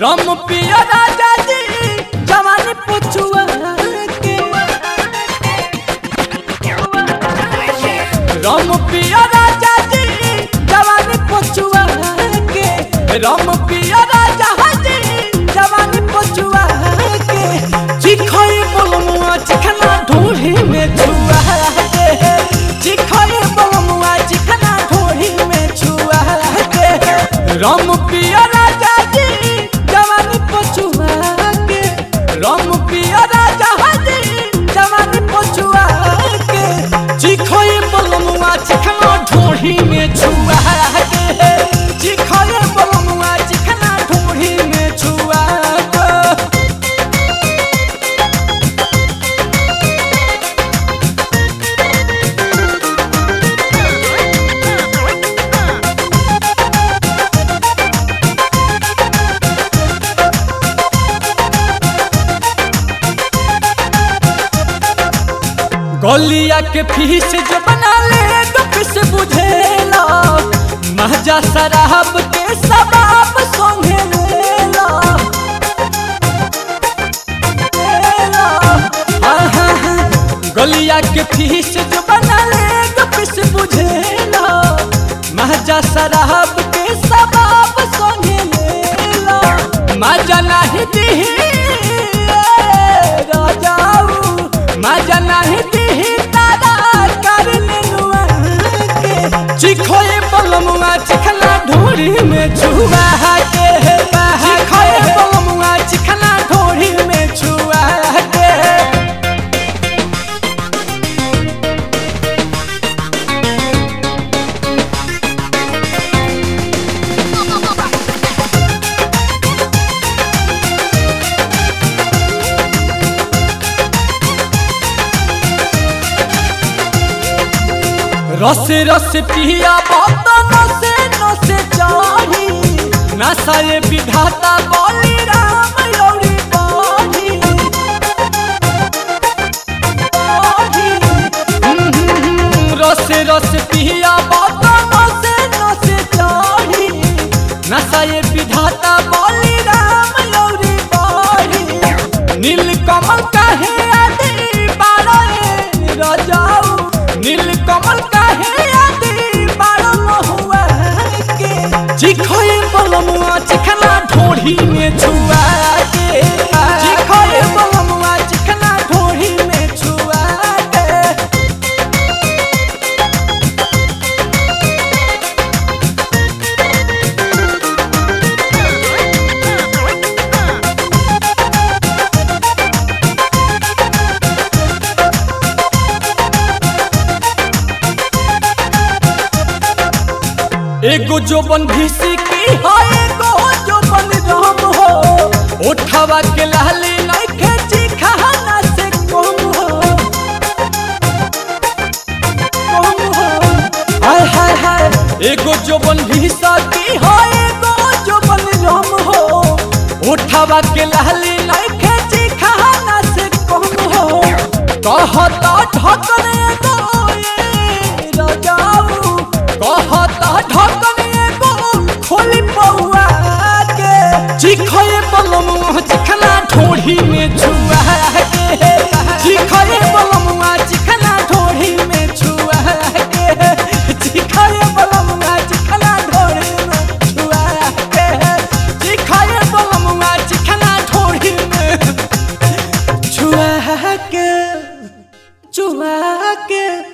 रम पिया राजा जी जवानी पुछुआ के रम पिया राजा जी जवानी पुछुआ के रम पिया राजा जी जवानी पुछुआ के चिखई बोलमुआ चिखना ढूढ़ी में छुआ के चिखई बोलमुआ चिखना ढूढ़ी में छुआ के रम पिया राजा जी जवानी पुछुआ के रम पिया राजा जी जवानी पुछुआ के चिखई बोलमुआ चिखना ढूढ़ी में छुआ के चिखई बोलमुआ चिखना ढूढ़ी में छुआ के गलिया के फीस जो बना ले गपिस बुझेला महजा शराब के सबाब सोंगे लेला लेला। हाँ, हाँ, हाँ। गलिया के फीस जो बना ले गपिस बुझेला महजा शराब के सबाब सोंगे लेला मजा नहीं दी राजाऊ मजा नहीं दी तारा कर लेनुआ के चिखोए बलमुआ चिखना ढोरी में छुआ के चिखोए बलमुआ चिखना ढोरी में छुआ के रस रस पिया बात नसे नसे चाही नशा ये विधाता बोली राम लौड़ी बाधी बाधी। हम्म, हम्म, हम्म, रस रस पिया बात नसे नसे चाही नशा ये विधाता बोली राम लौड़ी बाधी नील कमल कहे आदि बारो रे राजाऊ नील कमल कहे आदि बारो महुआ के चिखोए बलमुआ चिखना ढोढ़ी में छुआ के चिखोए बलमुआ चिखना ढोढ़ी में छुआ के एगो जो बन भीसी की है एगो जो बन राम हो उठावा के लाली नहीं खेची खाना से कम हो कम हो हाय हाय हाय एगो जो बन भीसा की है एगो जो बन राम हो उठावा के लाली नहीं खेची खाना से कम हो कहता ढकन एगो ये राजाऊ कहता ढकन एगो खोली पौआ के चिखए बलमुआ चिखना ढोढ़ी में छुआ के चिखए बलमुआ चिखना ढोढ़ी में छुआ के चिखए बलमुआ चिखना ढोढ़ी में छुआ के चिखए बलमुआ चिखना ढोढ़ी में छुआ के छुआ के